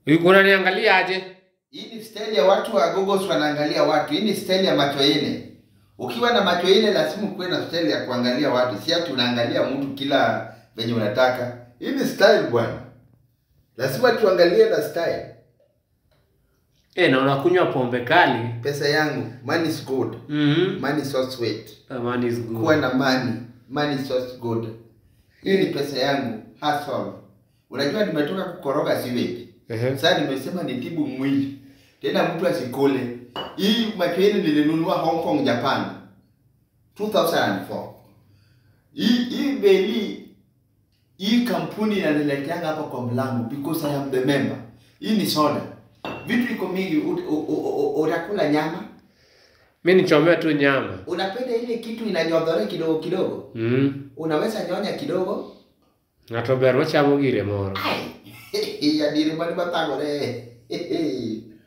Yuko unaniangalia aje? Hii ni style ya watu wa gogos wanaangalia watu. Hii ni style ya macho ine. Ukiwa na macho ine lazima ukuwe na style ya kuangalia watu. Si ati unaangalia mtu kila venye unataka. Hii ni style bwana. Lazima tuangalie na style. Eh, na unakunywa pombe kali. Pesa yangu, money is good. Mhm. Money is so sweet. Mm Man is good. Kuwa na money, money is so good. Hii ni pesa yangu, hustle. Unajua nimetoka kukoroga sewage. Ehe. Sasa nimesema nitibu mwili. Tena mtu asikole. Hii macho yenu nilinunua Hong Kong, Japan. 2004. Hii hii beli hii kampuni inanileteanga hapa kwa mlango because I am the member. Hii ni soda. Vitu iko mingi ut- u- u- u- utakula nyama. Mimi nichomea tu nyama. Unapenda ile kitu inanyodhore kidogo kidogo. Mhm. Unaweza nyonya kidogo. Ng'ato ber machamo gire moro. Ai. Ya diri mani matagore.